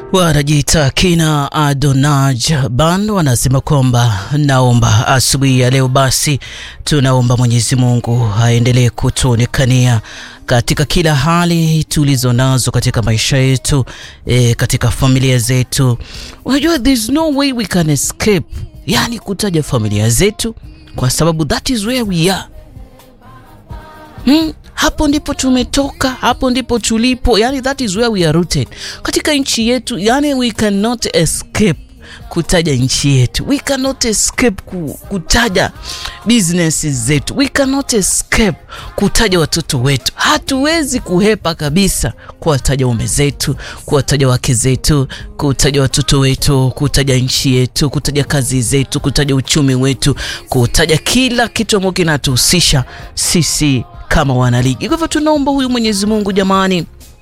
Wanajiita kina Adonaj Ban wanasema kwamba naomba asubuhi ya leo, basi tunaomba Mwenyezi Mungu aendelee kutuonekania katika kila hali tulizo nazo katika maisha yetu, e, katika familia zetu. Unajua, there's no way we can escape, yani kutaja familia zetu, kwa sababu that is where we are. Hmm, hapo ndipo tumetoka, hapo ndipo tulipo, yani that is where we are rooted katika nchi yetu. Yani we cannot escape kutaja nchi yetu, we cannot escape kutaja businesses zetu, we cannot escape kutaja watoto wetu. Hatuwezi kuhepa kabisa kuwataja ume zetu, kuwataja wake zetu, kutaja watoto wetu, kutaja nchi yetu, kutaja kazi zetu, kutaja uchumi wetu, kutaja kila kitu ambacho kinatuhusisha sisi kama wanaligi. Kwa hivyo tunaomba huyu Mwenyezi Mungu jamani,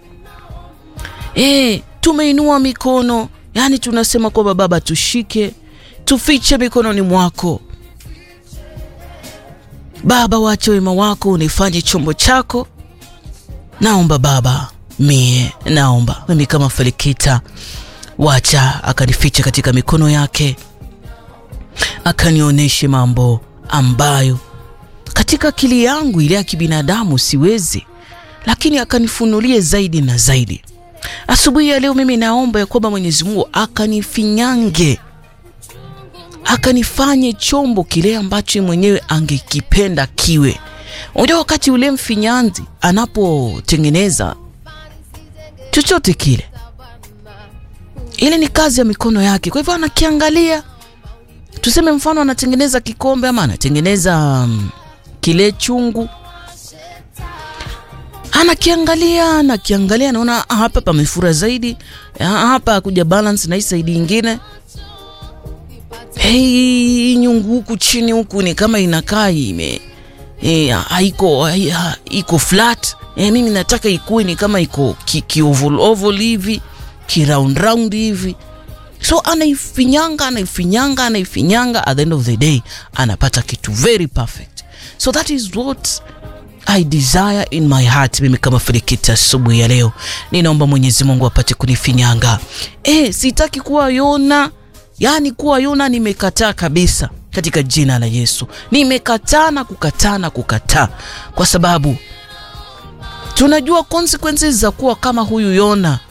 e, tumeinua mikono, yani tunasema kwamba Baba, tushike tufiche mikononi mwako Baba, wache wema wako unifanye chombo chako. Naomba Baba, mie naomba mimi kama Felikita, wacha akanifiche katika mikono yake, akanionyeshe mambo ambayo katika akili yangu ile ya kibinadamu siwezi, lakini akanifunulie zaidi na zaidi. Asubuhi ya leo mimi naomba ya kwamba Mwenyezi Mungu akanifinyange, akanifanye chombo kile ambacho mwenyewe angekipenda kiwe. Unajua, wakati ule mfinyanzi anapotengeneza chochote kile, ile ni kazi ya mikono yake. Kwa hivyo anakiangalia, tuseme mfano anatengeneza kikombe ama anatengeneza um, kile chungu anakiangalia anakiangalia, naona hapa pamefura zaidi, hapa kuja balance na hii saidi ingine. Hey, nyungu huku chini huku ni kama inakaa ime hey, haiko iko flat hey, mimi nataka ikuwe ni kama iko ki, ki oval oval hivi ki round round hivi so anaifinyanga anaifinyanga anaifinyanga, at the end of the day anapata kitu very perfect. So that is what I desire in my heart. Mimi kama Felikita asubuhi ya leo ninaomba Mwenyezi Mungu apate kunifinyanga. Eh, sitaki kuwa Yona, yaani kuwa Yona nimekataa kabisa katika jina la Yesu. Nimekataa na kukataa na kukataa, kwa sababu tunajua consequences za kuwa kama huyu Yona